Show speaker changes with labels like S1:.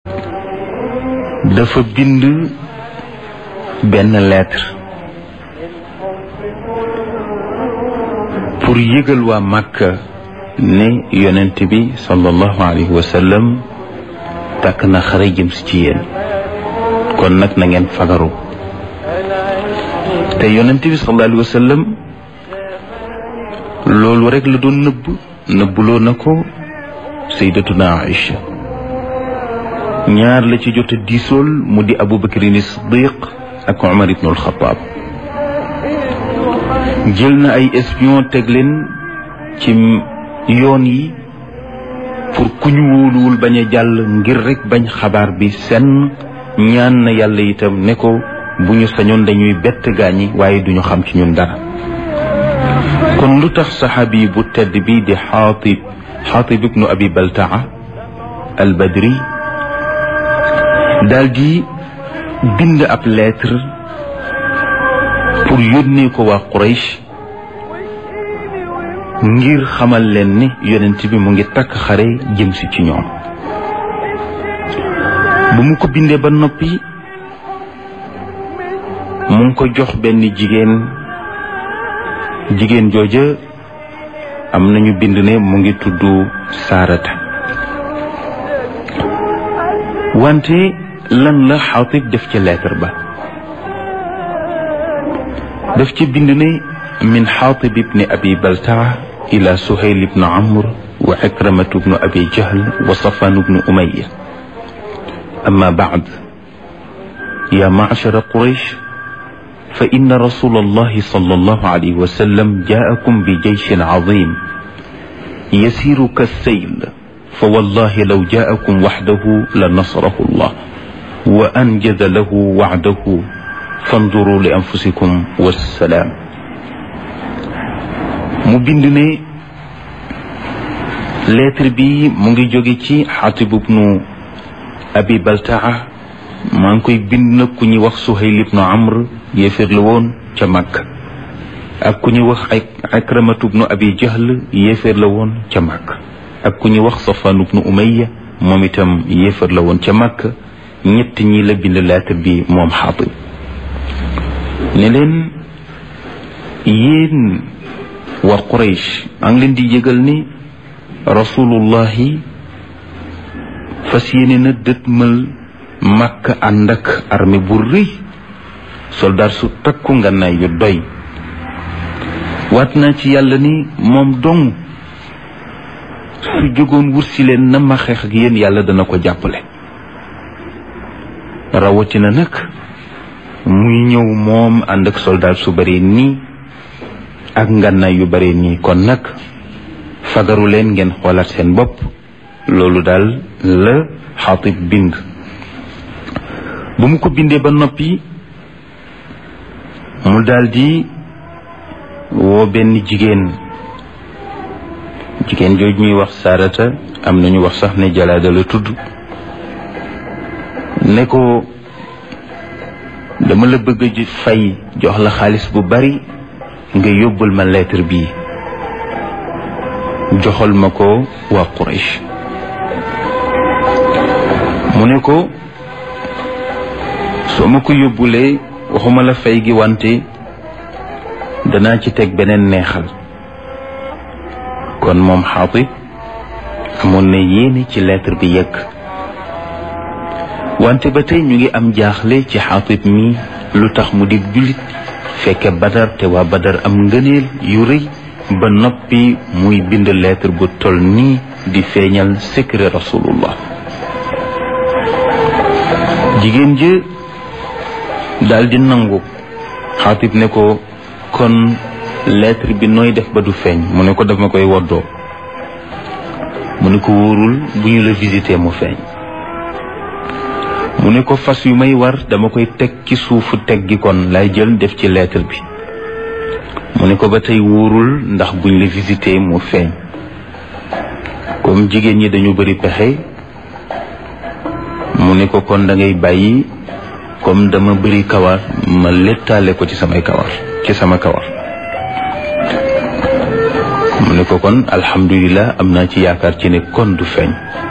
S1: dafa bind benn lettre pour yëgal waa Makka ne yonent bi sallallahu alayhi wa sallam takk na xare jëm si ci yéen kon nag na ngeen fagaru te yonent bi sallallahu alayhi wa sallam loolu rek la doon nëbb nëbbuloo na ko sayyidatuna Aïcha ñaar la ci jot a diisool mu di Abu Bakrin Siddiq ak Umar ibn al-Khattab jël na ay espion teg leen ci yoon yi pour ku ñu wóoluwul bañ a jàll ngir rek bañ xabaar bi senn ñaan na yàlla itam ne ko bu ñu sañoon dañuy bett gaañi waaye duñu xam ci ñun dara kon lu tax saxaabi bu tedd bi di xaatib xaatib ibnu abi baltaa al badri daal di bind ab lettre pour yónnee ko waa Quraysh ngir xamal leen ni yonent bi mu ngi takk xare jëm si ci ñoom bu mu ko bindee ba noppi mu ngi ko jox benn jigéen jigéen jooja am nañu bind ne mu ngi tudd saarata wante lan la xaatib def ci lettre ba daf ci bind ne min xaatib ibni abi baltaa ila suhayl ibnu amr wa ikramatu ibnu abi jahl wa safan ibnu umaya amma baad ya macshara quraysh fa inna rasul allahi sal allahu alayhi wa sallam jaakum bi jeyshin cazim yasiru kassayl fa wallahi law jaakum waxdahu la nasrahu allah wa anjada lahu wacdahu fanduru li anfusikum wassalaam mu bind ne lettre bi mu ngi jóge ci xatib ibnu abi baltaa maa ngi koy bind nag ku ñuy wax suhayl ibnu amr yéeféer la woon ca Makka ak ku ñuy wax ay akramatu ibnu abi jahl yéeféer la woon ca Makka ak ku ñuy wax safaan ibnu umayya moom itam yéeféer la woon ca Makka ñett ñi la bind lettre bi moom xaatib ne leen yéen waa Quraysh a ngi leen di yëgal ni rasulullahi fas yéene na dëtmal Makka ànd ak armée bu rëy soldaar su takku ngànnaay yu doy waat naa ci yàlla ni moom dong su jógoon wut si leen na ma xeex ak yéen yàlla dana ko jàppale rawatina nag muy ñëw moom ànd ak soldaar su bare nii ak ngànnaay yu bare nii kon nag fagaru leen ngeen xoolaat seen bopp loolu daal la xaatib bind bu mu ko bindee ba noppi mu daldi woo benn jigéen jigéen jooju ñuy wax saarata am nañu wax sax ne jalaada la tudd ne ko dama la bëgg a fay jox la xaalis bu bari nga yóbbul ma lettre bii joxal ma ko waa Quraysh mu ne ko soo ma ko yóbbulee waxuma la fay gi wante danaa ci teg beneen neexal kon moom xaatib amoon na yéene ci lettre bi yegg wante ba tey ñu ngi am jaaxle ci xaatib mi lu tax mu di jullit fekke badar te waa badar am ngëneel yu rëy ba noppi muy bind lettre bu toll nii di feeñal secret rasulullah jigéen jë daal di nangu xaatib ne ko kon lettre bi nooy def ba du feeñ mu ne ko daf ma koy woddoo mu ne ko wóorul bu ñu la visité mu feeñ mu ne ko fas yu may war dama koy teg ci suufu teg gi kon lay jël def ci lettre bi mu ne ko ba tey wóorul ndax buñ la visité mu feeñ comme jigéen ñi dañu bari pexe mu ne ko kon da ngay bàyyi comme dama bari kawar ma lettaale ko ci samay kawar ci sama kawar mu ne ko kon alhamdulilah am naa ci yaakaar ci ne kon du feeñ